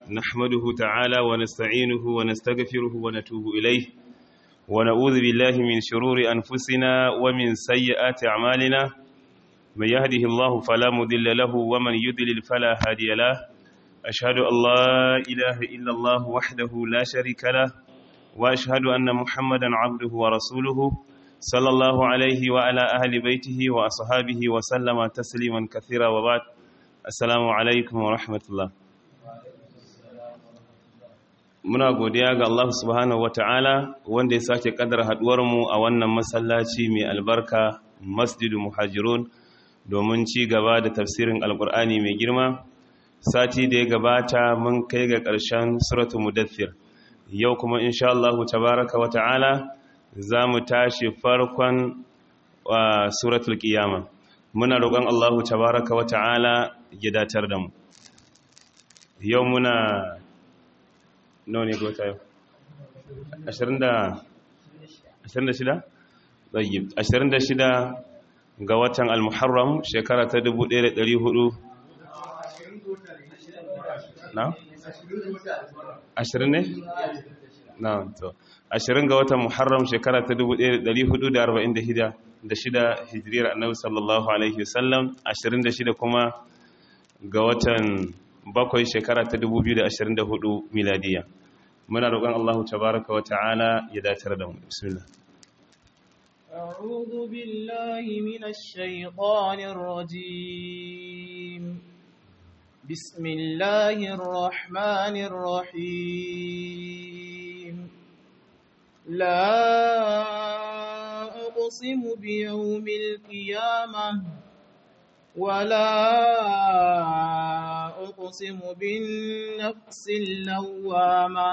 نحمده تعالى ونستعينه ونستغفره ونتوب إليه ونعوذ بالله من شرور أنفسنا ومن سيئات أعمالنا من يهده الله فلا مضل له ومن يضلل فلا هادي له أشهد أن لا إله إلا الله وحده لا شريك له وأشهد أن محمدا عبده ورسوله صلى الله عليه وعلى أهل بيته وأصحابه وسلم تسليما كثيرا وبعد السلام عليكم ورحمة الله muna godiya ga Allah subhanahu wata'ala wanda ya sake kadar mu a wannan masallaci mai albarka masjidu muhajirun domin ci gaba da tafsirin alkur'ani mai girma sati da ya gabata mun kai ga ƙarshen suratu mudaththir yau kuma insha Allah tabaraka wata'ala za mu tashi farkon suratul qiyama muna roƙon Allah tabaraka wata'ala ya datar da mu yau muna nawa ne gota yau 26 26 ga watan al-muharram shekara ta 1400 na? 20 ne? na to 20 ga watan muharram shekara ta 1446 da shida hijiriyar annabi sallallahu alaihi wasallam 26 kuma ga watan bakwai shekara ta 2024 miladiya muna roƙon Allahu tabaraka wa ta'ala ya datar da mu bismillah أعوذ بالله من الشيطان الرجيم بسم الله الرحمن الرحيم لا أقسم بيوم القيامة ولا أقسم بالنفس اللوامة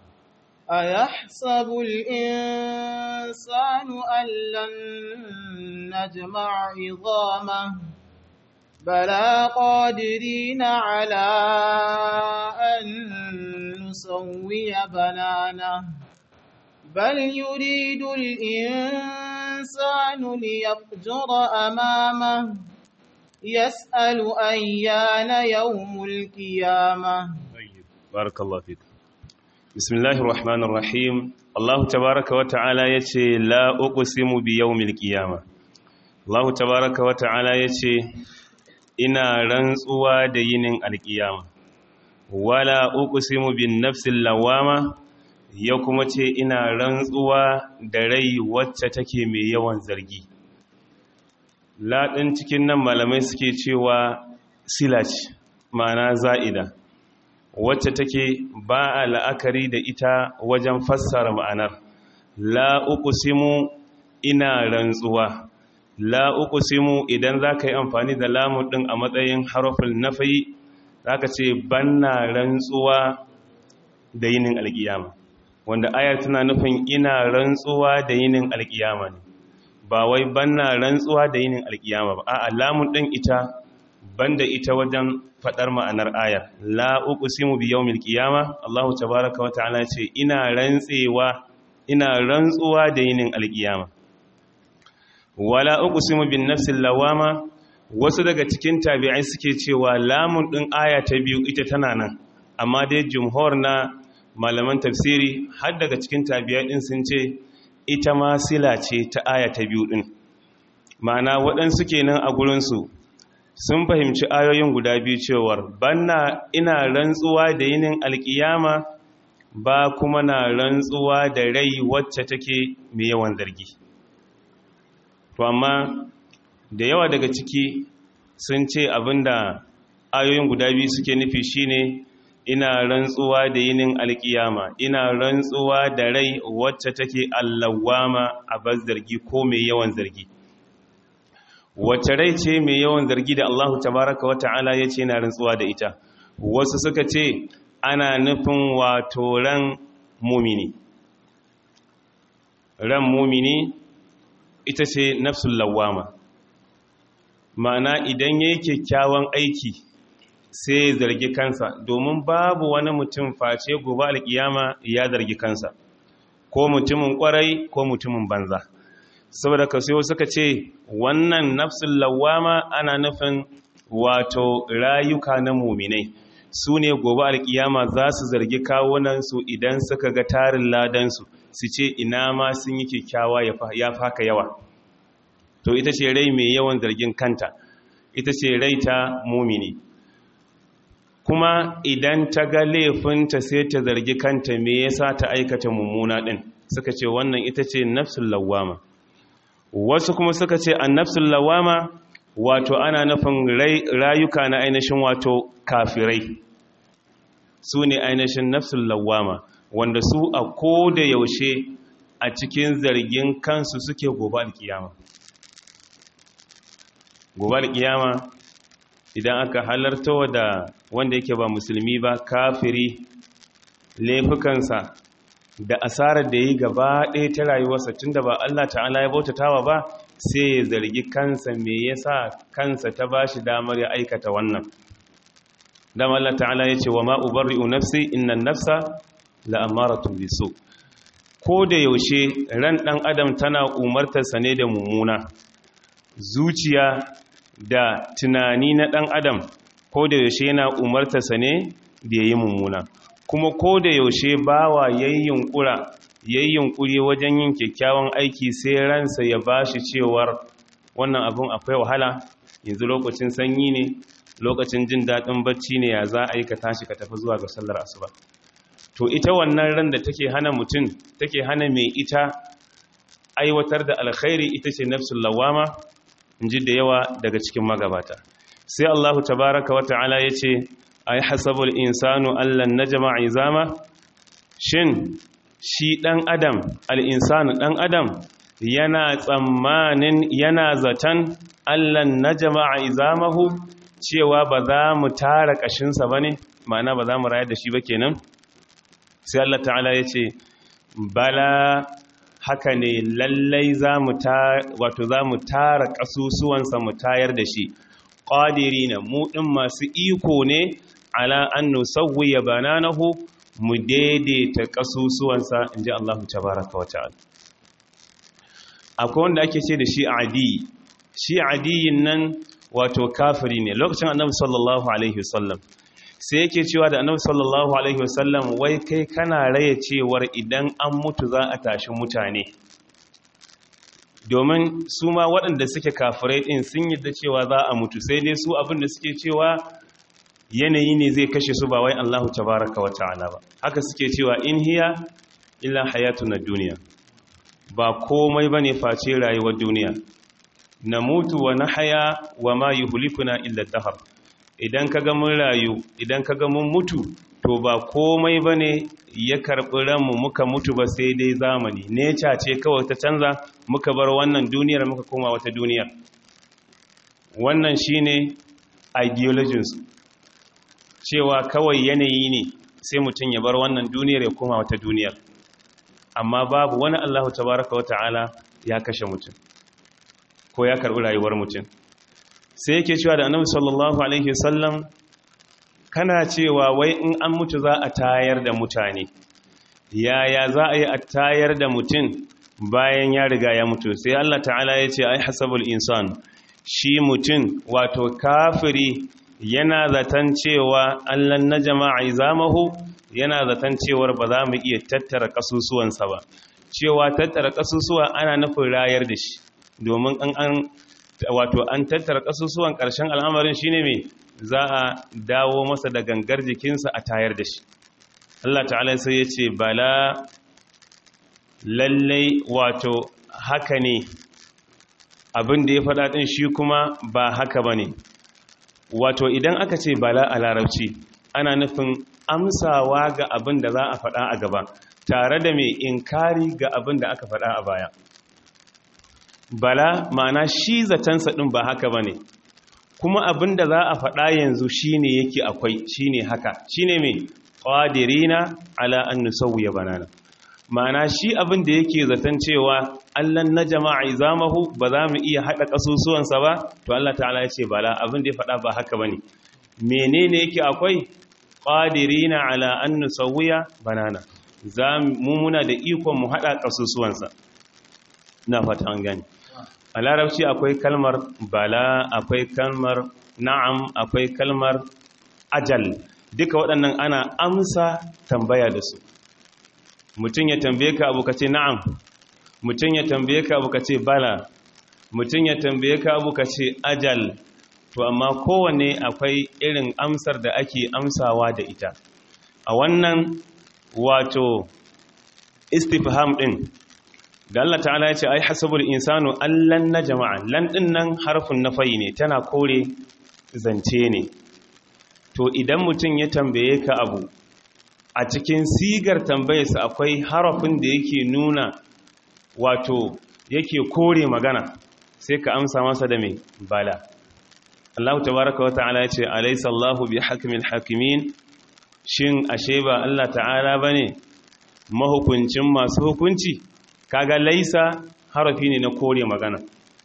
أيحسب الإنسان أن لن نجمع عظامه بلى قادرين على أن نسوي بنانه بل يريد الإنسان ليفجر أمامه يسأل أيان يوم القيامة بارك الله فيك بسم الله الرحمن الرحيم الله تبارك وتعالى يتي لا أقسم بيوم القيامة الله تبارك وتعالى يتي ina rantsuwa da yinin alkiyama wala uqsimu bin nafsil lawama ya kuma ce ina rantsuwa da rai wacce take mai yawan zargi laɗin cikin nan malamai suke cewa silaj ma'ana za'ida wacce take ba a la'akari da ita wajen fassara ma'anar la uqsimu ina rantsuwa la uqsimu idan zaka yi amfani da lamun din a matsayin harafin nafi zaka ce banna rantsuwa da yinin alkiyama wanda ayar tana nufin ina rantsuwa da yinin alkiyama ne ba wai banna rantsuwa da yinin alkiyama ba a'a lamun din ita banda ita wajen fadar ma'anar ayar la uqsimu bi yawmil qiyama Allah tabaaraka wa ta'ala ce ina rantsewa ina rantsuwa da yinin alkiyama wala uqsimu bin nafsil lawama wasu daga cikin tabi'ai suke cewa lamun din aya ta biyu ita tana nan amma dai jumhur na malaman tafsiri har daga cikin tabi'ai din sun ce ita ma sila ce ta aya ta biyu din ma'ana waɗansu kenan a gurinsu sun fahimci ayoyin guda biyu cewar banna ina rantsuwa da yinin alkiyama ba kuma na rantsuwa da rai wacce take mai yawan zargi to amma da yawa daga ciki sun ce abinda ayoyin guda biyu suke nufi shine ina rantsuwa da yinin alkiyama ina rantsuwa da rai wacce take allawama a bas zargi ko mai yawan zargi wacce rai ce mai yawan zargi da Allahu tabaraka wa ta'ala ya ce yana rantsuwa da ita wasu suka ce ana nufin wato ran mumini ran mumini ita ce nafsul lawama ma'ana idan yayi kyakkyawan aiki sai zargi kansa domin babu wani mutum face gobe alkiyama ya zargi kansa ko mutumin kwarai ko mutumin banza saboda ka sai suka ce wannan nafsul lawama ana nufin wato rayuka na muminai su ne gobe alkiyama za su zargi kawunansu idan suka ga tarin ladansu su ce ina ma sun yi kyakkyawa ya faka yawa to ita ce rai mai yawan zargin kanta ita ce rai ta mumini kuma idan ta ga laifinta sai ta zargi kanta me yasa ta aikata mummuna din suka ce wannan ita ce nafsul lawama wasu kuma suka ce an nafsul lawama wato ana nufin rayuka na ainihin wato kafirai su ne ainihin nafsul lawama wanda su a ko da yaushe a cikin zargin kansu suke gobe alkiyama gobe alkiyama idan aka halarta da wanda yake ba musulmi ba kafiri laifukansa da asarar da yi gaba ɗaya ta rayuwarsa tunda ba Allah ta'ala ya bautatawa ba sai ya zargi kansa me yasa kansa ta bashi damar ya aikata wannan dama Allah ta'ala ya ce wa ma ubarri'u nafsi innan nafsa la'amaratun bisu ko da yaushe ran ɗan adam tana umartarsa ne da mummuna zuciya da tunani na ɗan adam ko da yaushe yana umartarsa ne da ya yi mummuna kuma ko da yaushe bawa yayin ƙura yayin ƙuri wajen yin kyakkyawan aiki sai ransa ya bashi cewar wannan abun akwai wahala yanzu lokacin sanyi ne lokacin jin daɗin bacci ne ya za a yi ka tashi ka tafi zuwa ga sallar asuba to ita wannan ran da take hana mutum take hana mai ita aiwatar da alkhairi ita ce nafsul lawama inji da yawa daga cikin magabata sai Allahu tabaraka wata'ala yace ay hasabul insanu allan najma izama shin shi dan adam al-insanu dan adam yana tsammanin yana zatan allan najma izamahu cewa ba za mu tara kashinsa bane ma'ana ba za mu rayar da shi ba kenan sai Allah ta'ala ya ce bala haka ne lallai za mu wato za mu tara ƙasusuwansa mu tayar da shi ƙadiri na muɗin masu iko ne ala an nusawwi ya bananahu mu daidaita ƙasusuwansa in ji Allah tabaraka wa ta'ala akwai wanda ake ce da shi adi shi adiyin nan wato kafiri ne lokacin annabi sallallahu alaihi wasallam sai yake cewa da annabi sallallahu alaihi wasallam wai kai kana raye cewar idan an mutu za a tashi mutane domin su ma waɗanda suke kafirai ɗin sun yadda cewa za a mutu sai dai su abin da suke cewa yanayi ne zai kashe su ba wai Allahu tabaraka wa ta'ala ba haka suke cewa in hiya illa hayatuna duniya ba komai bane face rayuwar duniya na mutu wa nahaya wa ma yuhlikuna illa dahar idan ka ga mun rayu idan ka ga mun mutu to ba komai ba ne ya karɓi ranmu muka mutu ba sai dai zamani neca ce kawai ta canza muka bar wannan duniyar muka koma wata duniyar wannan shi ne ideologinsu cewa kawai yanayi ne sai mutum ya bar wannan duniyar ya koma wata duniyar amma babu wani allahu tabaraka wa ta'ala ya kashe mutum ko ya karɓi rayuwar mutum sai yake cewa da annabi sallallahu alaihi wasallam kana cewa wai in an mutu za a tayar da mutane yaya za a yi a tayar da mutum bayan ya riga ya mutu sai Allah ta'ala ya ce ai hasabul insan shi mutum wato kafiri yana zaton cewa allan na jama'a zamahu yana zaton cewar ba za mu iya tattara kasusuwansa ba cewa tattara kasusuwa ana nufin rayar da shi domin an wato an tattara kasusuwan ƙarshen al'amarin shine mai za a dawo masa da gangar jikinsa a tayar da shi Allah ta'ala sai ya ce bala lallai wato haka ne abin da ya faɗa ɗin shi kuma ba haka ba ne wato idan aka ce bala a larabci ana nufin amsawa ga abin da za a faɗa a gaba tare da mai inkari ga abin da aka faɗa a baya bala ma'ana shi zatansa ɗin ba haka ba ne kuma abin da za a faɗa yanzu shi ne yake akwai shi ne haka shi ne mai ƙwadirina ala an nusawu ya banana ma'ana shi abin da yake zaton cewa allan na jama'a zamahu ba za mu iya haɗa ƙasusuwansa ba to allah ta'ala ya ce bala abin da ya faɗa ba haka ba ne menene yake akwai ƙwadirina ala an nusawu ya banana za mu muna da ikon mu haɗa ƙasusuwansa na fata an gani a larabci akwai kalmar bala akwai kalmar na'am akwai kalmar ajal duka waɗannan ana amsa tambaya da su mutum ya tambaye ka abu ka ce na'am mutum ya tambaye ka abu ka ce bala mutum ya tambaye ka abu ka ce ajal to amma kowane akwai irin amsar da ake amsawa da ita a wannan wato istifham din da Allah ta'ala ya ce ai hasabul insanu allan na jama'a lan din nan harfin nafayi ne tana kore zance ne to idan mutum ya tambaye ka abu a cikin sigar tambayarsa akwai harafin da yake nuna wato yake kore magana sai ka amsa masa da mai bala Allah tabaraka wata'ala ya ce alaysa Allahu bi hakimil hakimin shin ashe ba Allah ta'ala bane mahukuncin masu hukunci kaga laisa harafi ne na kore magana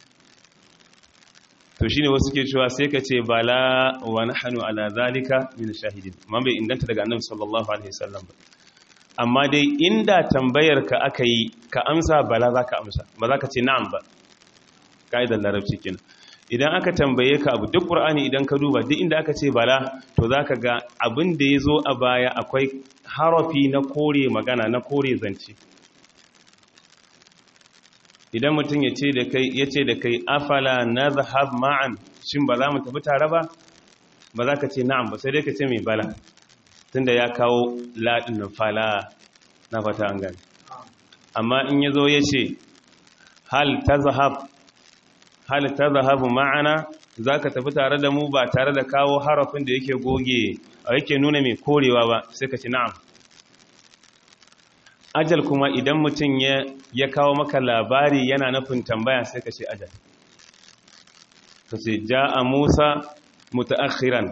to shine wasu ke cewa sai ka ce bala wa nahnu ala zalika min shahidin man bai inganta daga annabi sallallahu alaihi wasallam ba amma dai inda tambayar ka aka yi ka amsa bala zaka amsa ba za ka ce na'am ba kaidar larabci kenan idan aka tambaye ka abu duk qur'ani idan ka duba duk inda aka ce bala to zaka ga abin da yazo a baya akwai harafi na kore magana na kore zance idan mutum ya ce da kai ya ce da kai afala na zahab ma'an shin ba za mu tafi tare ba ba za ka ce na'am ba sai dai ka ce mai bala tunda ya kawo laɗin fala na fata an gani amma in ya zo ya ce hal ta zahab hal ta zahabu ma'ana za ka tafi tare da mu ba tare da kawo harafin da yake goge a yake nuna mai korewa ba sai ka ce na'am ajal kuma idan mutum ya kawo maka labari yana nufin tambaya sai ka ce ajal ka ce ja'a musa mutaakhiran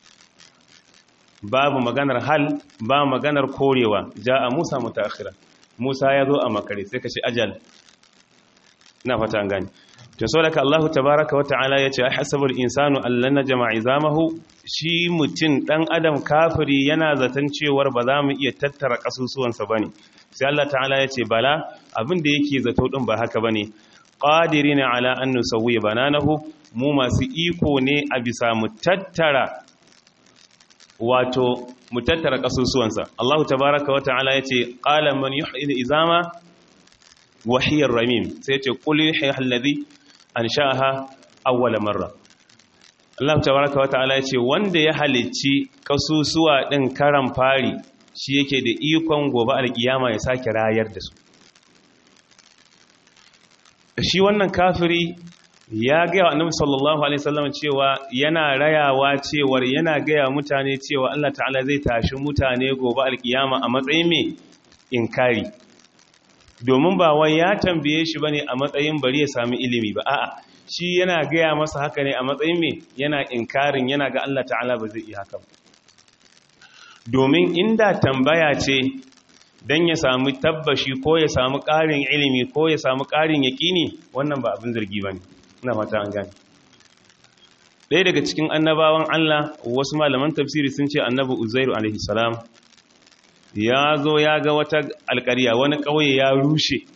babu maganar hal ba maganar korewa ja'a musa mutaakhiran musa ya zo a makare sai ka ce ajal na fata an gani to so daga Allah tabaraka wata'ala yace hasabul insanu allan jama'i zamahu shi mutum dan adam kafiri yana zaton cewar ba za mu iya tattara kasusuwansa bane sai Allah ta'ala yace bala abin da yake zato din ba haka bane qadirina ala an nusawwi bananahu mu masu iko ne a bisa mu tattara wato mu tattara kasusuwansa Allah tabaraka wata'ala yace qala man yuhyi izama wahiyar ramim sai ce qul yuhyi alladhi an sha'aha awwala marra Allah tabaraka wa ta'ala yace wanda ya halicci kasusuwa din karan fari shi yake da ikon gobe alkiyama ya sake rayar da su shi wannan kafiri ya gaya wa annabi sallallahu alaihi wasallam cewa yana rayawa cewar yana gaya mutane cewa Allah ta'ala zai tashi mutane gobe alkiyama a matsayin me inkari domin ba wai ya tambaye shi bane a matsayin bari ya sami ilimi ba a'a shi yana gaya masa haka ne a matsayin me yana inkarin yana ga Allah ta'ala ba zai iya haka ba domin inda tambaya ce dan ya samu tabbashi ko ya samu ƙarin ilimi ko ya samu ƙarin yaƙini wannan ba abin zargi bane ina fata an gane ɗaya daga cikin annabawan Allah wasu malaman tafsiri sun ce annabi Uzairu alaihi salam ya zo ya ga wata alƙarya wani ƙauye ya rushe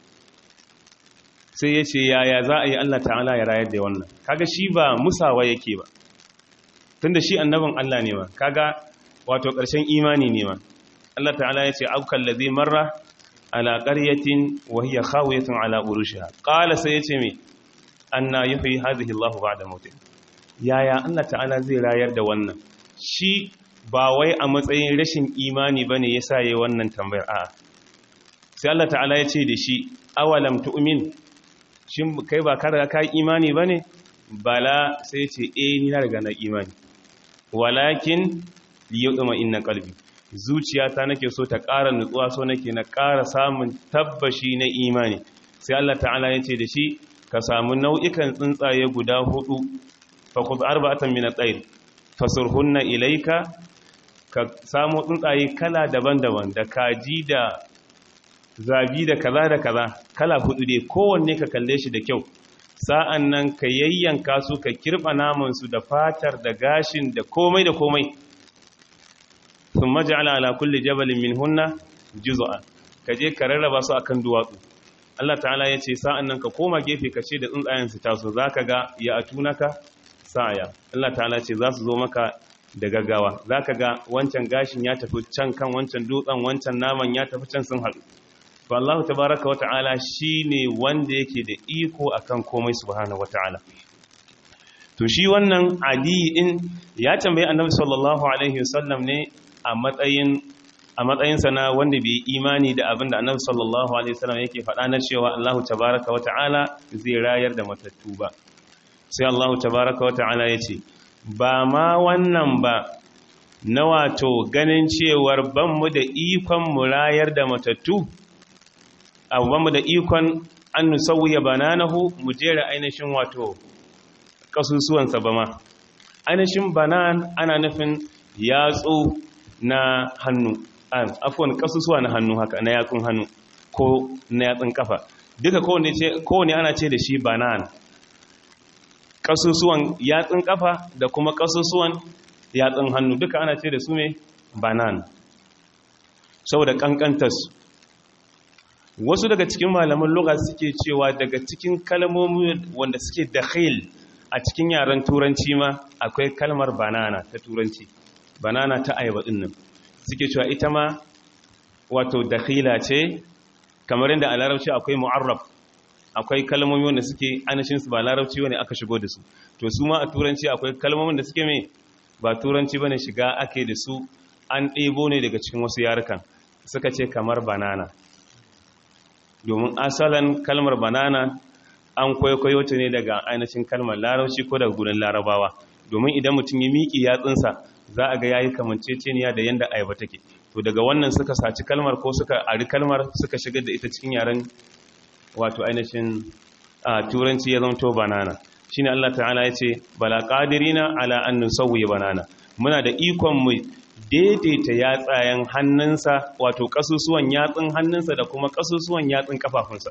sai ya ce yaya za a yi Allah ta'ala ya rayar da wannan kaga shi ba musawa yake ba tunda shi annabin Allah ne ma kaga wato ƙarshen imani ne ma Allah ta'ala ya ce aukan ladhi marra ala qaryatin wa hiya khawiyatun ala urushiha qala sai ya ce me anna yuhyi hadhihi Allah ba'da mautin yaya Allah ta'ala zai rayar da wannan shi ba wai a matsayin rashin imani ba ne ya sa yi wannan tambayar a sai Allah ta'ala ya ce da shi awalam tu'min shi kai ba ka daga ka imani ba ne bala sai ce e ni na daga na imani walakin liyuduma inna qalbi zuciyata nake so ta ƙara nutsuwa so nake na ƙara samun tabbashi na imani sai Allah ta'ala ya ce da shi ka samu nau'ikan tsuntsaye guda hudu fa khudh arba'atan min at-tayr fasurhunna ilayka ka samu tsuntsaye kala daban-daban da kaji da zabi da kaza da kaza kala hudu dai kowanne ka kalle shi da kyau sa'an nan ka yayyanka su ka kirba namansu da fatar da gashin da komai da komai sun maja'ala ala kulli jabalin min hunna juzu'a ka je ka rarraba su akan duwatsu Allah ta'ala ya ce sa'an nan ka koma gefe ka ce da tsuntsayen su taso za ka ga ya atunaka sa'aya Allah ta'ala ce za su zo maka da gaggawa za ka ga wancan gashin ya tafi can kan wancan dutsen wancan naman ya tafi can sun haɗu to Allah tabaraka wata'ala shine wanda yake da iko akan komai subhanahu wata'ala to shi wannan adi din ya tambayi annabi sallallahu alaihi wasallam ne a matsayin a matsayinsa na wanda bai imani da abin da annabi sallallahu alaihi wasallam yake faɗa na cewa Allah tabaraka wata'ala zai rayar da matattu ba sai Allah tabaraka wata'ala ya ce ba ma wannan ba na wato ganin cewar banmu da ikon mu rayar da matattu abu banmu da ikon an nusawuya bananahu mu jera ainihin wato kasusuwansa ba ma ainihin banan ana nufin yatsu na hannu afuwan kasusuwa na hannu haka na yatsun hannu ko na yatsun kafa duka kowane ana ce da shi banan kasusuwan yatsun kafa da kuma kasusuwan yatsun hannu duka ana ce da su ne banan saboda kankantarsu wasu daga cikin malaman lugha suke cewa daga cikin kalmomi wanda suke dakhil a cikin yaren turanci ma akwai kalmar banana ta turanci banana ta ayaba din nan suke cewa ita ma wato dakhila ce kamar yadda a larabci akwai mu'arraf akwai kalmomi wanda suke anashin su ba larabci bane aka shigo da su to su ma a turanci akwai kalmomin da suke mai ba turanci bane shiga ake da su an ɗebo ne daga cikin wasu yarukan suka ce kamar banana domin asalin kalmar banana an kwaikwayo ta ne daga ainihin kalmar larabci ko daga gudun larabawa domin idan mutum ya miƙi yatsunsa za a ga yayi kamanceceniya da yanda ayaba take to daga wannan suka saci kalmar ko suka ari kalmar suka shigar da ita cikin yaren wato ainihin turanci ya zanto banana shine Allah ta'ala ya ce bala qadirina ala an nusawwi banana muna da ikon mu daidaita yatsayen hannunsa wato kasusuwan yatsun hannunsa da kuma kasusuwan yatsun kafafunsa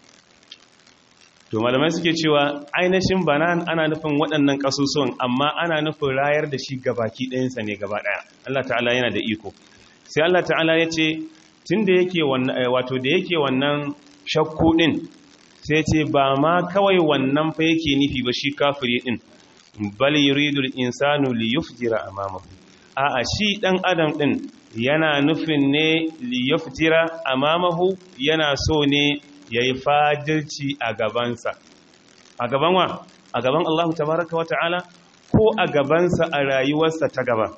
to malamai suke cewa ainihin banan ana nufin waɗannan kasusuwan amma ana nufin rayar da shi gabaki ɗayansa ne gaba ɗaya Allah ta'ala yana da iko sai Allah ta'ala ya ce tun da yake wato da yake wannan shakku ɗin sai ce ba ma kawai wannan fa yake nufi ba shi kafiri ɗin bal yuridul insanu li yufjira amamahu a'a shi ɗan adam ɗin yana nufin ne liyafjira amamahu yana so ne ya yi fajirci a gabansa a gaban wa a gaban Allah tabaraka wa ta'ala ko a gabansa a rayuwarsa ta gaba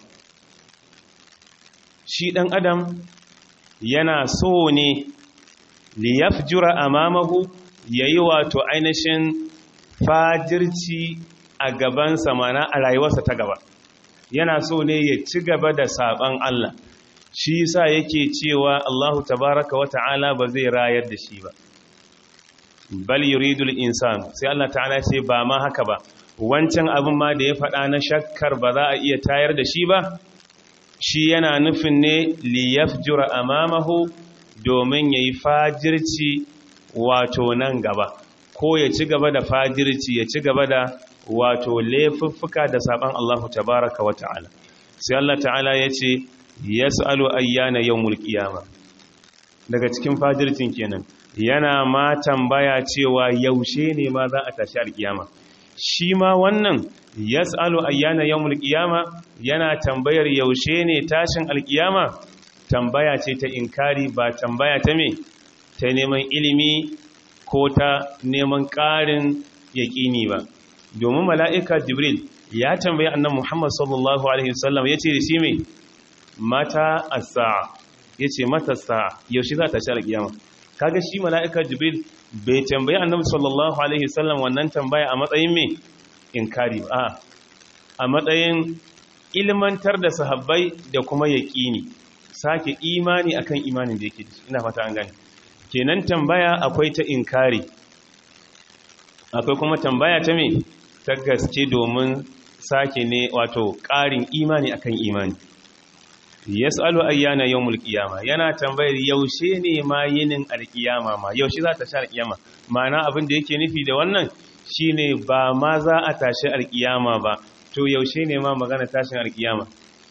shi ɗan adam yana so ne liyafjira amamahu ya yi wato ainihin fajirci a gabansa mana a rayuwarsa ta gaba yana so ne ya ci gaba da saban Allah shi yasa yake cewa Allahu tabaraka wa ta'ala ba zai rayar da shi ba bal yuridul insan sai Allah ta'ala ce ba ma haka ba wancan abin ma da ya faɗa na shakkar ba za a iya tayar da shi ba shi yana nufin ne li yafjura amamahu domin yayi fajirci wato nan gaba ko ya ci gaba da fajirci ya ci gaba da wato laifuffuka da saban Allahu tabaraka wa ta'ala sai Allah ta'ala ya ce yas'alu ayyana yawmul qiyama daga cikin fajircin kenan yana ma tambaya cewa yaushe ne ma za a tashi alkiyama shi ma wannan yas'alu ayyana yawmul qiyama yana tambayar yaushe ne tashin alkiyama tambaya ce ta inkari ba tambaya ta me ta neman ilimi ko ta neman ƙarin yaƙini ba domin mala'ika jibril ya tambayi annan muhammad sallallahu alaihi wasallam ya ce da shi mai mata asa ya ce mata sa yaushe za ta shi alƙiyama kaga shi mala'ika jibril bai tambayi annabi sallallahu alaihi wasallam wannan tambaya a matsayin mai inkari ba a matsayin ilmantar da sahabbai da kuma yaƙini sake imani akan imanin da yake ina fata an gani kenan tambaya akwai ta inkari akwai kuma tambaya ta me ta gaske domin sake ne wato ƙarin imani akan imani yas'alu ayyana yawmul qiyama yana tambayar yaushe ne ma yinin alqiyama ma yaushe za ta sha alqiyama ma'ana abin da yake nufi da wannan shine ba ma za a tashi alqiyama ba to yaushe ne ma magana tashin alqiyama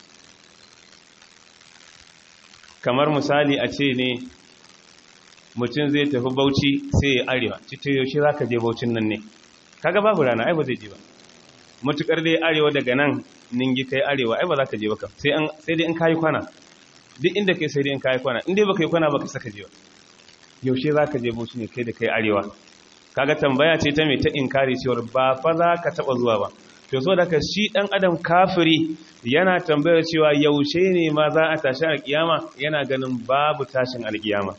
kamar misali a ce ne mutum zai tafi bauchi sai ya arewa cikin yaushe za ka je baucin nan ne kaga babu rana ai ba zai je ba matukar dai arewa daga nan ningi kai arewa ai ba za ka je baka sai an sai dai in kai kwana duk inda kai sai dai in kai kwana in dai baka yi kwana baka saka je ba yaushe za ka je bauchi ne kai da kai arewa kaga tambaya ce ta mai ta inkari cewar ba fa za ka taba zuwa ba to so daga shi dan adam kafiri yana tambayar cewa yaushe ne ma za a tashi alkiyama yana ganin babu tashin alkiyama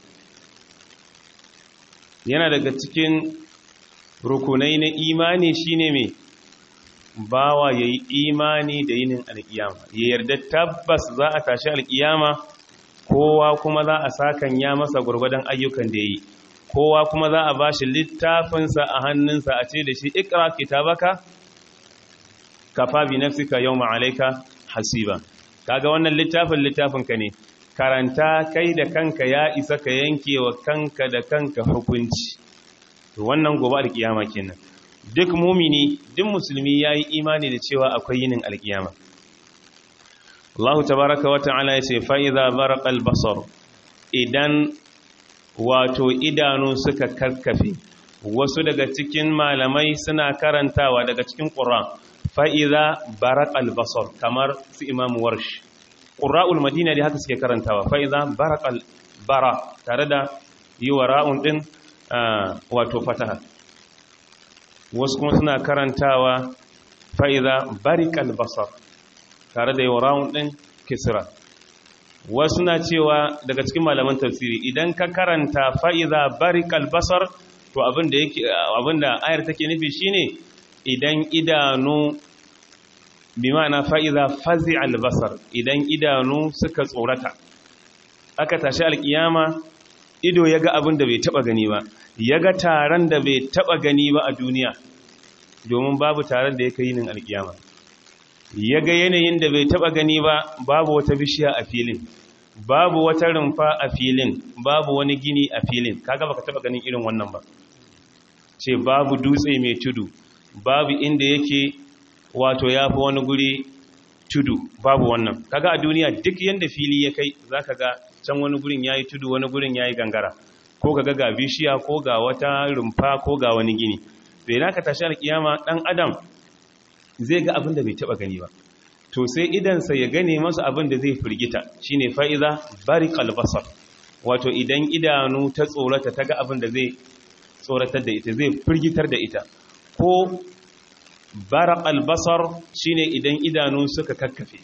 yana daga cikin rukunai na imani shine mai bawa yayi imani da yinin alkiyama ya yarda tabbas za a tashi alkiyama kowa kuma za a sakan ya masa gurgurdan ayyukan da yayi kowa kuma za a bashi littafinsa a hannunsa a ce da shi ikra kitabaka kafa bi nafsika yawma alayka hasiba kaga wannan littafin littafinka ne karanta kai da kanka ya isa ka yanke wa kanka da kanka hukunci to wannan gobe alkiyama kenan duk mumini duk musulmi yayi imani da cewa akwai yinin alkiyama Allah tabaraka wa ta'ala yace fa idza baraqa al-basar idan wato idanu suka karkafe wasu daga cikin malamai suna karantawa daga cikin qur'an fa'iza barak albasar kamar su imamu warsh ƙura'ul madina da haka suke karantawa fa'iza barak albara tare da yi wa ra'un ɗin wato fataha wasu kuma suna karantawa fa'iza barik albasar tare da yi wa ra'un ɗin kisira wasu na cewa daga cikin malaman tafsiri idan ka karanta fa'iza barik albasar to abinda ayar take nufi shine idan idanu bi ma'ana fa'iza fazi albasar idan idanu suka tsorata aka tashi alkiyama ido ya ga abin da bai taba gani ba ya ga taron da bai taba gani ba a duniya domin babu taron da ya kai yinin alkiyama ya ga yanayin da bai taba gani ba babu wata bishiya a filin babu wata rumfa a filin babu wani gini a filin kaga baka taba ganin irin wannan ba ce babu dutse mai tudu babu inda yake wato ya fi wani guri tudu babu wannan kaga a duniya duk yanda fili ya kai zaka ga can wani gurin yayi tudu wani gurin yayi gangara ko kaga ga bishiya ko ga wata rumfa ko ga wani gini bai naka tashi alkiyama dan adam zai ga abin da bai taba gani ba to sai idansa ya gane masa abin da zai firgita shine fa'iza bariqal basar wato idan idanu ta tsorata ta ga abin da zai tsoratar da ita zai firgitar da ita ko barak albasar shine idan idanu suka kakkafe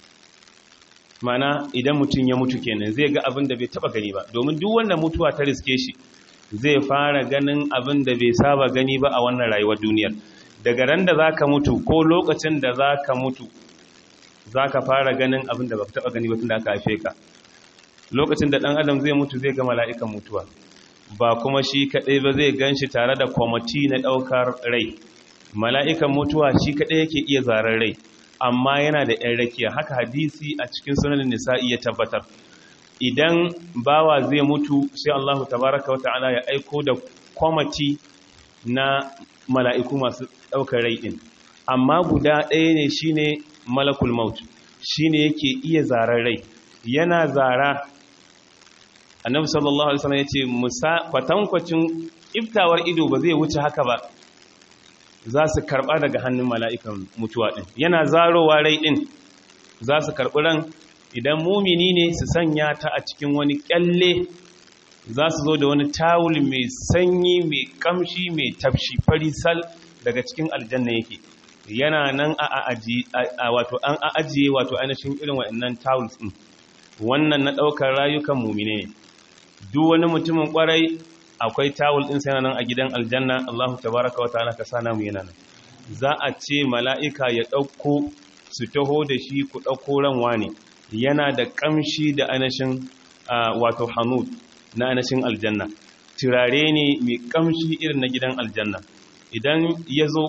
mana idan mutum ya mutu kenan zai ga abin da bai taba gani ba domin duk wanda mutuwa ta riske shi zai fara ganin abin da bai saba gani ba a wannan rayuwar duniyar daga ran da zaka mutu ko lokacin da zaka mutu zaka fara ganin abin da baka taba gani ba tunda aka haife ka lokacin da dan adam zai mutu zai ga mala'ikan mutuwa ba kuma shi kadai ba zai ganshi tare da kwamiti na daukar rai mala'ikan mutuwa shi kadai yake iya zarar rai amma yana da ‘yan rakiya haka hadisi a cikin sunan nisa'i ya tabbatar idan bawa zai mutu sai Allahu tabaraka wata'ala ya aiko da kwamati na mala'iku masu ɗaukar rai ɗin amma guda ɗaya ne shine malakul maut shine yake iya zarar rai yana zara annabi sallallahu alaihi wasallam yace musa kwatankwacin iftawar ido ba zai wuce haka ba za su karɓa daga hannun mala'ikan mutuwa ɗin yana zarowa rai ɗin za su karɓi ran idan mumini ne su sanya ta a cikin wani ƙyalle za su zo da wani tawul mai sanyi mai ƙamshi mai tafshi farisal daga cikin aljanna yake yana nan a wato an ajiye wato ainihin irin waɗannan tawuls ɗin wannan na ɗaukar rayukan mumine ne duk wani mutumin ƙwarai akwai tawul ɗin sai nan a gidan aljanna Allahu tabaraka wata'ala ka sana mu yana nan za a ce mala'ika ya ɗauko su taho da shi ku ɗauko ranwa ne yana da ƙamshi da anashin wato hanud na anashin aljanna turare ne mai ƙamshi irin na gidan aljanna idan ya zo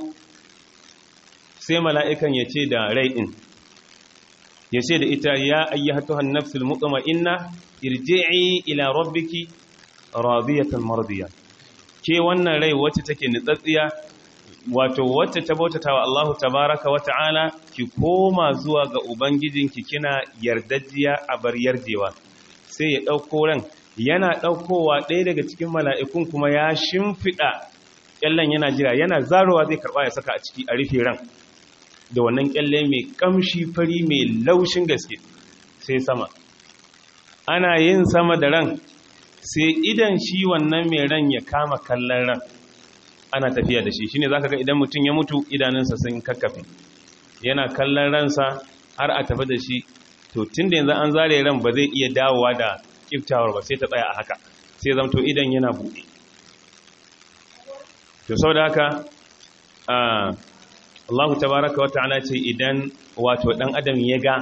sai mala'ikan ya ce da rai ɗin ya ce da ita ya ayyatuhan nafsul mutma'inna irji'i ila rabbiki radiyatan mardiya ke wannan rai wacce take nitsatsiya wato wacce ta bautatawa Allahu tabaraka wa ta'ala ki koma zuwa ga ubangijinki kina yardajiya a bar yarjewa sai ya dauko ran yana daukowa ɗaya daga cikin mala'ikun kuma ya shimfida kyallan yana jira yana zarowa zai karba ya saka a ciki a rufe ran da wannan kyalle mai kamshi fari mai laushin gaske sai sama ana yin sama da ran sai idan shi wannan mai ran ya kama kallon ran ana tafiya da shi shine zaka ga idan mutum ya mutu idanunsa sun kakkafe yana kallon ransa har a tafi da shi to tunda yanzu an zare ran ba zai iya dawowa da kiftawar ba sai ta tsaya a haka sai zamto idan yana buɗe to saboda haka Allah tabaraka wa ta'ala ce idan wato dan adam ya ga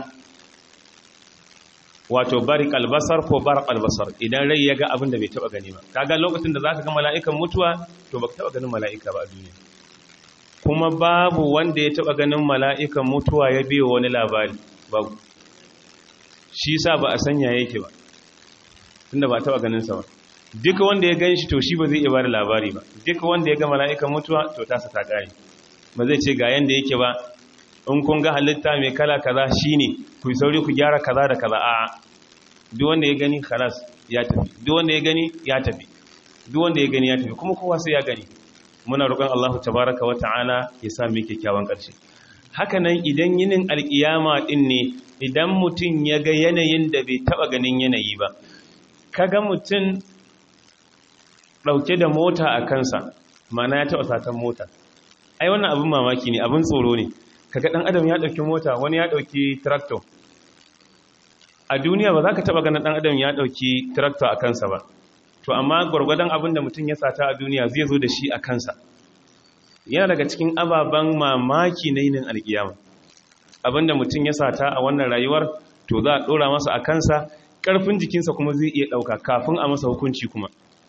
wato barik albasar ko barak albasar idan rai ya ga abin da bai taba gani ba kaga lokacin da zaka ga mala'ikan mutuwa to baka taba ganin mala'ika ba a duniya kuma babu wanda ya taba ganin mala'ikan mutuwa ya biyo wani labari babu shi sa ba a sanya yake ba tunda ba taba ganin sa ba duka wanda ya gan shi to shi ba zai iya bada labari ba duka wanda ya ga mala'ikan mutuwa to tasa ta kare ba zai ce ga yanda yake ba in kun ga halitta mai kala kaza shine ku sauri ku gyara kaza da kaza a duk wanda ya gani khalas ya tafi duk wanda ya gani ya tafi duk wanda ya gani ya tafi kuma kowa sai ya gani muna roƙon Allah tabaraka wa ta'ala ya sa mu kyakkyawan ƙarshe haka nan idan yinin alkiyama din ne idan mutum ya ga yanayin da bai taba ganin yanayi ba kaga mutum dauke da mota a kansa mana ya taba satan mota ai wannan abin mamaki ne abin tsoro ne kaga dan adam ya dauki mota wani ya dauki tractor a duniya ba za ka taba ganin dan adam ya dauki tractor a kansa ba to amma gwargwadon abin da mutum ya sata a duniya zai zo da shi a kansa yana daga cikin ababen mamaki na yinin alkiyama abin da mutum ya sata a wannan rayuwar to za a dora masa a kansa karfin jikinsa kuma zai iya dauka kafin a masa hukunci kuma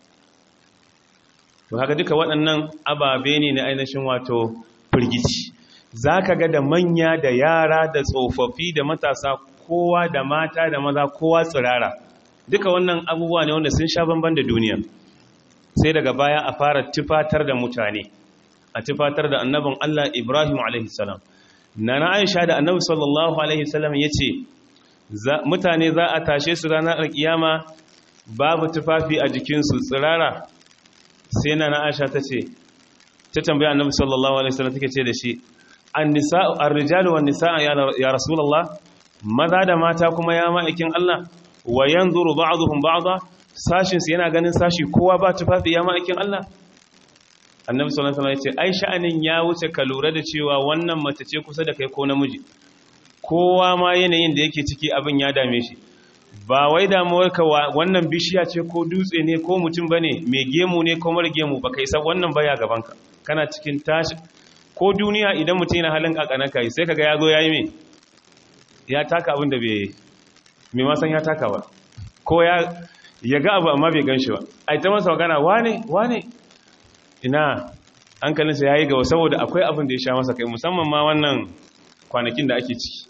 to haka duka waɗannan ababe ne na ainihin wato firgici za ka ga da manya da yara da tsofaffi da matasa kowa da mata da maza kowa tsirara duka wannan abubuwa ne wanda sun sha bamban da duniya sai daga baya a fara tufatar da mutane a tufatar da annabin Allah Ibrahim alaihissalam na na Aisha da annabi sallallahu alaihissalam ya ce mutane za a tashe su ranar alkiyama babu tufafi a jikinsu tsirara sai na na Aisha ta ce ta tambaya annabi sallallahu alaihi wasallam take ce da shi an-nisa'u ar-rijalu wan-nisaa ya rasulullah maza da mata kuma ya ma'aikin Allah wa yanzuru ba'dhum ba'dha sashin su yana ganin sashi kowa ba tufafi ya ma'aikin Allah annabi sallallahu alaihi wasallam ya ce ai sha'anin ya wuce ka lura da cewa wannan mace ce kusa da kai ko namiji kowa ma yanayin da yake ciki abin ya dame shi ba wai damuwarka wannan bishiya ce ko dutse ne ko mutum bane mai gemu ne ko mara gemu baka isa wannan baya gabanka kana cikin tashi ko duniya idan mutum yana halin kakanaka sai kaga ya zo yayi me ya taka abin da bai mai masan ya taka ba ko ya ya ga abu amma bai ganshi ba ai ta masa magana wane wane ina hankalinsa yayi gaba saboda akwai abin da ya sha masa kai musamman ma wannan kwanakin da ake ciki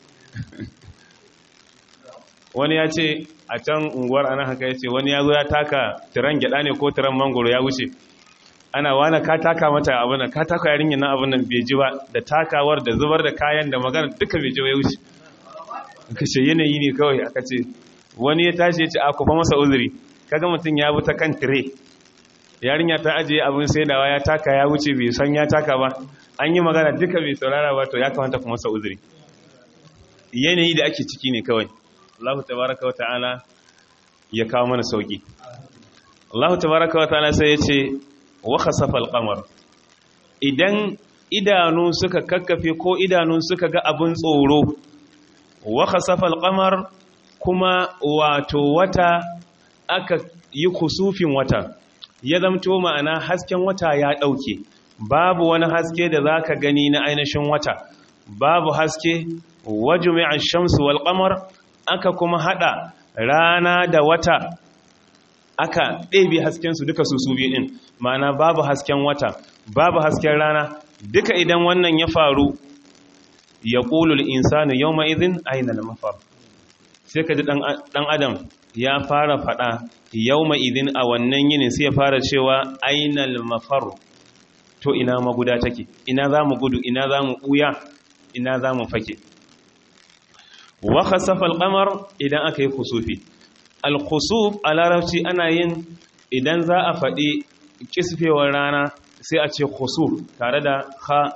wani ya ce a can unguwar ana haka ya ce wani ya zo ya taka tiran gyada ne ko tiran mangoro ya wuce ana wane ka taka mata abin nan ka taka yarinyar nan abin nan bai ji ba da takawar da zubar da kayan da magana duka bai ji ya wuce kashe yanayi ne kawai aka ce wani ya tashi ya ce a kufa masa uzuri kaga mutum ya bi ta kan tire yarinya ta ajiye abin saidawa ya taka ya wuce bai san ya taka ba an yi magana duka bai saurara ba to ya kamata kuma masa uzuri yanayi da ake ciki ne kawai Allah tabaraka wa ta'ala ya kawo mana sauki Allah tabaraka wa ta'ala sai ya ce wa khasafa al-qamar idan idanu suka kakkafe ko idanu suka ga abin tsoro wa khasafa al-qamar kuma wato wata aka yi kusufin wata ya zamto ma'ana hasken wata ya dauke babu wani haske da zaka gani na ainihin wata babu haske wajumi'a ash-shamsu wal-qamar aka kuma hada rana da wata aka ɗebe haskensu duka su su biyu ɗin ma'ana babu hasken wata babu hasken rana duka idan wannan ya faru ya ƙulul insanu yau ma'izin aina na mafar sai ka ji ɗan adam ya fara faɗa yau ma'izin a wannan yinin sai ya fara cewa aina mafar to ina maguda take ina za mu gudu ina za mu ɓuya ina za mu fake wa khasafa al-qamar idan aka yi kusufi al-khusuf a larabci ana yin idan za a faɗi kisfewar rana sai a ce khusuf tare da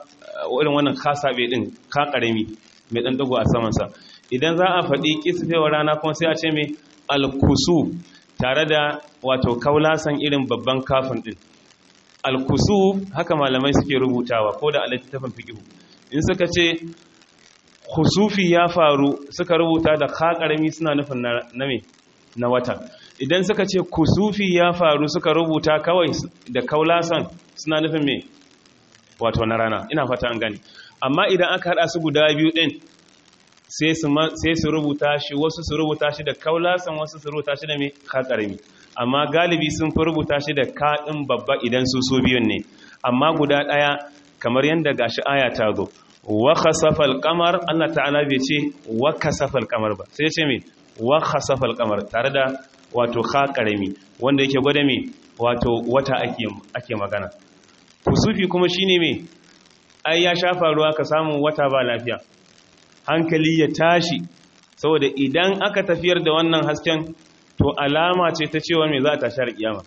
irin wannan kasabe din ka karami mai dan dago a saman sa idan za a faɗi kisfewar rana kuma sai a ce mai alkusu tare da wato kaulasan irin babban kafin din alkusu haka malamai suke rubutawa ko da alittafin fiqh in suka ce khusufi ya faru suka rubuta da ka karami suna nufin na me na wata idan suka ce kusufi ya faru suka rubuta kawai da kaulasan suna nufin me wato na rana ina fata an gani amma idan aka hada su guda biyu din sai su rubuta shi wasu su rubuta shi da kaulasan wasu su rubuta shi da me ka karami amma galibi sun fi rubuta shi da kaɗin babba idan su so biyun ne amma guda ɗaya kamar yadda gashi aya ta zo wa khasafal qamar Allah ta'ala bai ce wa kasafal qamar ba sai ce me wa khasafal qamar tare da wato kha karami wanda yake gwada me wato wata ake ake magana kusufi kuma shine me ai ya shafa ruwa ka samu wata ba lafiya hankali ya tashi saboda idan aka tafiyar da wannan hasken to alama ce ta cewa me za ta shar kiyama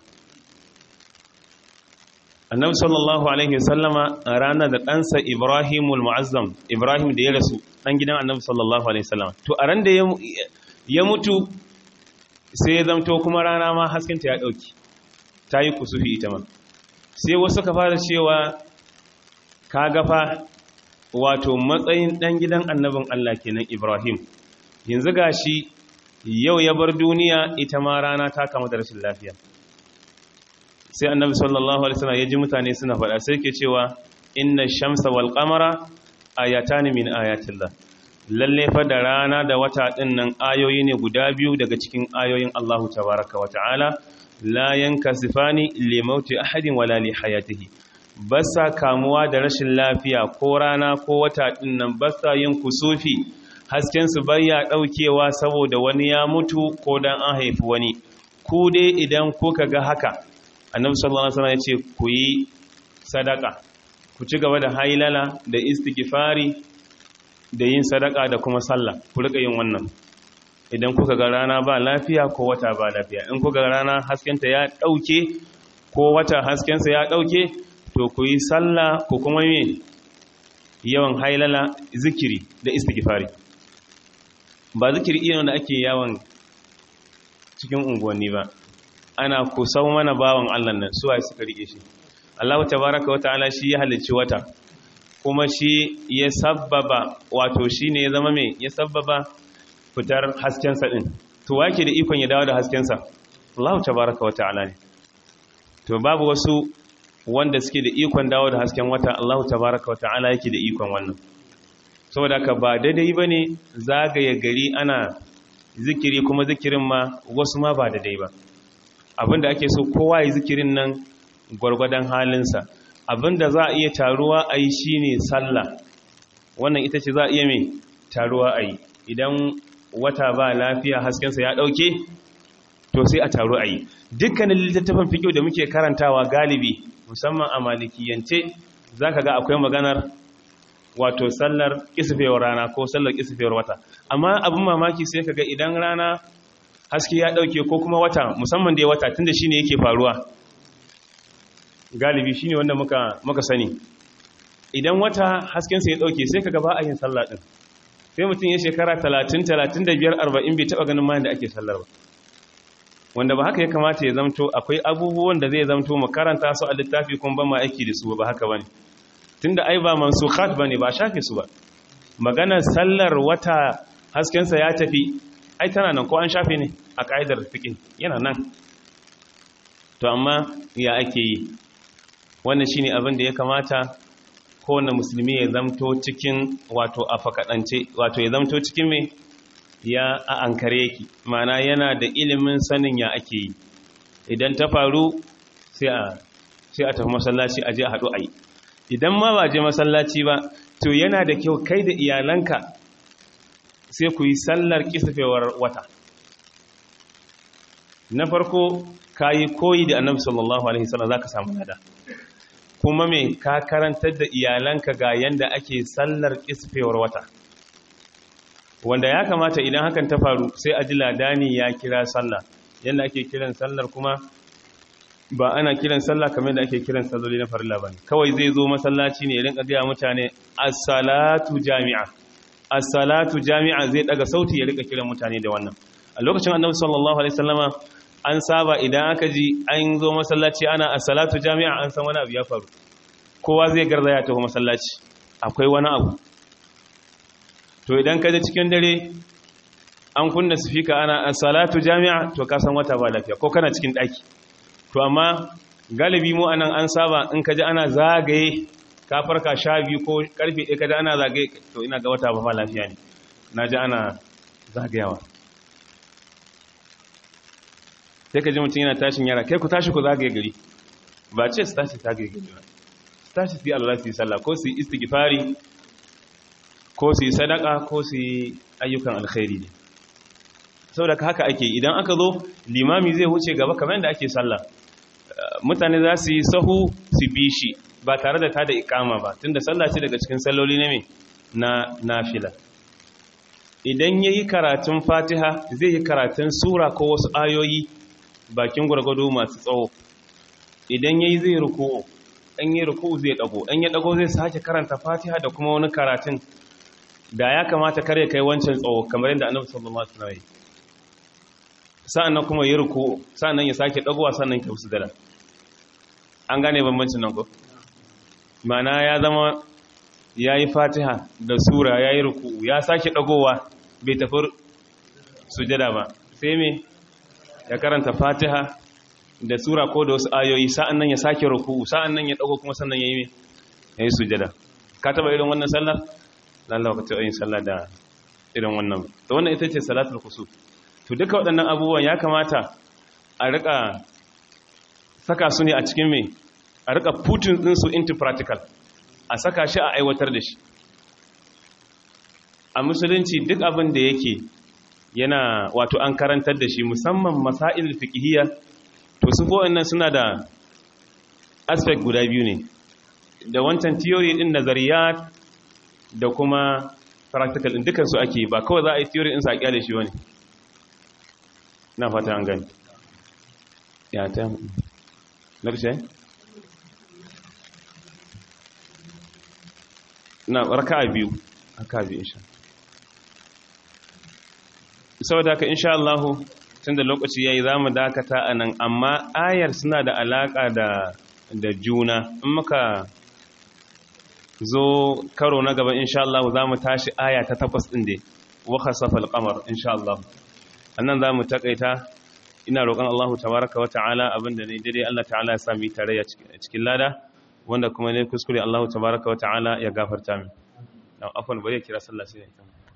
annabi sallallahu alaihi wasallama a ranar da ɗansa ibrahimul mu'azzam ibrahim da ya rasu ɗan gidan annabi sallallahu alaihi wasallama to a ran da ya mutu sai ya zamto kuma rana ma haskinta ya ɗauki ta yi kusufi ita ma sai wasu ka fara cewa ka gafa wato matsayin ɗan gidan annabin allah kenan ibrahim yanzu gashi yau ya bar duniya ita ma rana ta kama da rashin lafiya sai annabi sallallahu alaihi wasallam ya ji mutane suna faɗa sai ke cewa inna shamsa wal qamara ayatan min ayatillah lalle fa da rana da wata din nan ayoyi ne guda biyu daga cikin ayoyin Allahu tabaaraka wa ta'ala la yankasifani li mauti ahadin wala li hayatihi basa kamuwa da rashin lafiya ko rana ko wata din nan basa yin kusufi hasken su bayya daukewa saboda wani ya mutu ko dan an haifi wani ku dai idan kuka ga haka annabi sallallahu alaihi wasallam ya ce ku yi sadaka ku ci gaba da hailala da istighfari da yin sadaka da kuma sallah ku rika yin wannan idan kuka ga rana ba lafiya ko wata ba lafiya in kuka ga rana haskenta ya dauke ko wata haskensa ya dauke to ku yi sallah ku kuma yi yawan hailala zikiri da istighfari ba zikiri irin da ake yawan cikin unguwanni ba ana kusau mana bawan Allah nan suwa suka rike shi Allah tabaraka wata'ala shi ya halicci wata kuma shi ya sabbaba wato shi ne ya zama mai ya sabbaba fitar haskensa din to wake da ikon ya dawo da haskensa Allah tabaraka wata'ala ne to babu wasu wanda suke da ikon dawo da hasken wata Allah tabaraka wata'ala yake da ikon wannan saboda ka ba daidai bane zagaye gari ana zikiri kuma zikirin ma wasu ma ba daidai ba abinda ake so kowa yi zikirin nan gwargwadon halinsa abinda za a iya taruwa a yi shi ne sallah wannan ita ce za a iya mai taruwa a yi idan wata ba lafiya haskensa ya ɗauke to sai a taru a yi dukkanin littattafan fikiyo da muke karantawa galibi musamman a malikiyance za ka ga akwai maganar wato sallar kisfewar rana ko sallar kisfewar wata amma abin mamaki sai ka ga idan rana haske ya dauke ko kuma wata musamman da ya wata tunda shine yake faruwa galibi shine wanda muka muka sani idan wata hasken sa ya dauke sai kaga ba a yin sallah din sai mutum ya shekara 30 35 40 bai taba ganin ma da ake sallar ba wanda ba haka ya kamata ya zamto akwai abubuwan da zai zamto mu karanta su a littafi kuma ba ma aiki da su ba haka bane tunda ai ba mansukhat bane ba shafe su ba maganar sallar wata hasken sa ya tafi ai tana nan ko an shafe ne a ƙa'idar fiƙin yana nan to amma ya ake yi wannan shi ne abin da ya kamata kowane musulmi ya zamto cikin wato a fakaɗance wato ya zamto cikin mai ya a ankare yake mana yana da ilimin sanin ya ake yi idan ta faru sai a tafi masallaci a je a haɗu a yi idan ma ba je masallaci ba to yana da kyau kai da iyalanka sai ku yi sallar kisafewar wata na farko ka yi koyi da annabi sallallahu alaihi wasallam zaka samu nada kuma me ka karantar da iyalanka ga yanda ake sallar kisafewar wata wanda ya kamata idan hakan ta faru sai a ji ladani ya kira sallah yanda ake kiran sallar kuma ba ana kiran sallah kamar da ake kiran salloli na farilla ba kawai zai zo masallaci ne rinka gaya mutane as-salatu jami'a as-salatu jami'a zai daga sauti ya rika kiran mutane da wannan a lokacin annabi sallallahu alaihi wasallama an saba idan aka ji an zo masallaci ana as-salatu jami'a an san wani abu ya faru kowa zai garzaya ta masallaci akwai wani abu to idan ka je cikin dare an kunna sifika ana as-salatu jami'a to ka san wata ba lafiya ko kana cikin daki to amma galibi mu anan an saba in ka ji ana zagaye ka farka sha biyu ko karfe ɗaya ka ji ana zagaye to ina ga wata ba ba lafiya ne na ji ana zagayawa sai ka ji mutum yana tashin yara kai ku tashi ku zagaye gari ba ce su tashi zagaye gari ba su tashi su yi Allah su yi sallah ko su yi istighfari ko su yi sadaka ko su yi ayyukan alkhairi ne saboda haka ake idan aka zo limami zai wuce gaba kamar yadda ake sallah mutane za su yi sahu su bi shi ba tare da ta da ikama ba tunda sallah ce daga cikin salloli na me na nafila idan yayi karatun fatiha zai yi karatun sura ko wasu ayoyi bakin gwargwado masu tsawo idan yayi zai ruku'u dan yayi ruku'u zai dago dan ya dago zai sake karanta fatiha da kuma wani karatun da ya kamata kare kai wancan tsawo kamar yadda annabi sallallahu alaihi wasallam sa'annan kuma ya ruku sa'annan ya sake dagowa sannan ya sujada an gane bambancin nan ko mana ya zama yayi fatiha da sura yayi ruku ya sake dagowa bai tafi sujada ba sai me ya karanta fatiha da sura ko da wasu ayoyi sa'annan ya sake ruku sa'annan ya dago kuma sannan yayi me yayi sujada ka taba irin wannan sallar Allah ka taɓa yin sallah da irin wannan to wannan ita ce salatul kusuf to duka waɗannan abubuwan ya kamata a rika saka su ne a cikin me a rika putting din su into practical a saka shi a aiwatar da shi a musulunci duk abin da yake yana wato an karantar da shi musamman masail fiqhiyya to su nan suna da aspect guda biyu ne da wancan theory din nazariyat da kuma practical din dukansu ake ba kawai za a yi theory din sa kyale shi wani na fata an gani ya ta larshe na raka'a biyu raka'a biyu insha saboda haka insha Allah tunda lokaci yayi zamu dakata anan amma ayar suna da alaka da da juna in muka zo karo na gaba insha Allah za mu tashi aya ta takwas ɗin da wa khasafa al-qamar insha Allah annan za mu takaita ina roƙon Allah tabaraka wa ta'ala abinda ne dai Allah ta'ala ya sami tare a cikin lada wanda kuma ne kuskure Allah tabaraka wa ta'ala ya gafarta min dan afwan bari ya kira sallah sai ya